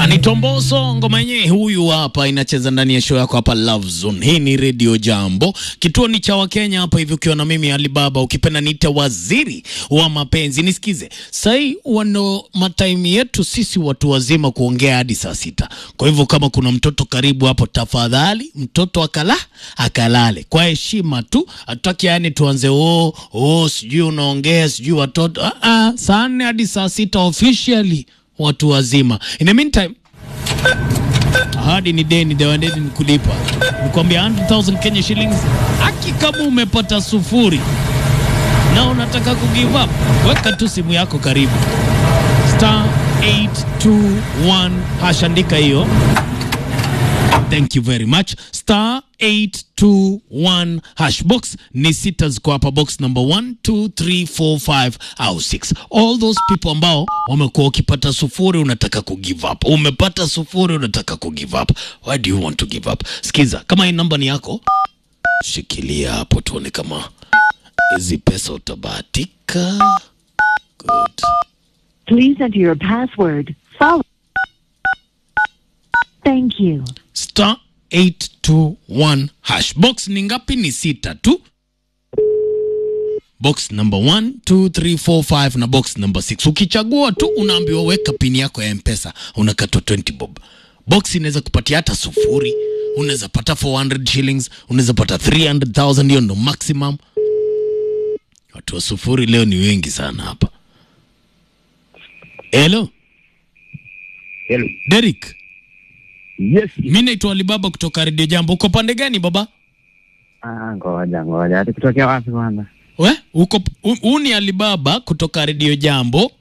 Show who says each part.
Speaker 1: Anitomboso ngoma yenyewe huyu hapa inacheza ndani ya show yako hapa Love Zone. Hii ni Radio Jambo, kituo ni cha Wakenya hapa hivi, ukiwa na mimi Alibaba, ukipenda niite waziri wa mapenzi. Nisikize sahii, wano matime yetu sisi watu wazima kuongea hadi saa sita. Kwa hivyo kama kuna mtoto karibu hapo, tafadhali mtoto akala akalale kwa heshima tu, hatutaki yani tuanze oh, oh, sijui unaongea sijui watoto ah, ah, saa nne hadi saa sita officially watu wazima. In the meantime ahadi ni deni, dewadeni ni kulipa. Nikwambia 100,000 Kenya shillings, aki kama umepata sufuri na unataka kugive up, weka tu simu yako karibu, star 821 hash, andika hiyo Thank you very much. Star 821 hash box ni sita ziko hapa, box number 1 2 3 4 5 au 6. All those people ambao wamekuwa ukipata sufuri unataka ku give up, umepata sufuri unataka ku give up, why do you want to give up? Sikiza, kama hii namba ni yako, shikilia hapo tuone kama hizi pesa utabahatika. Good.
Speaker 2: Please enter your password. Follow. Thank you.
Speaker 1: star 821 hash box ni ngapi ni sita tu box number 1 2 3 4 5 na box number 6 ukichagua tu unaambiwa weka pini yako ya mpesa unakatwa 20 bob box inaweza kupatia hata sufuri unaweza pata 400 shillings unaweza pata 300000 hiyo ndo maximum watu wa sufuri leo ni wengi sana hapa hello
Speaker 3: Hello.
Speaker 1: Derek
Speaker 3: Yes.
Speaker 1: mi naitwa Alibaba kutoka redio Jambo. Uko pande gani baba?
Speaker 3: Ah, ngoja ngoja. Ati kutokea wapi kwanza?
Speaker 1: We, uko huu ni Alibaba kutoka redio Jambo.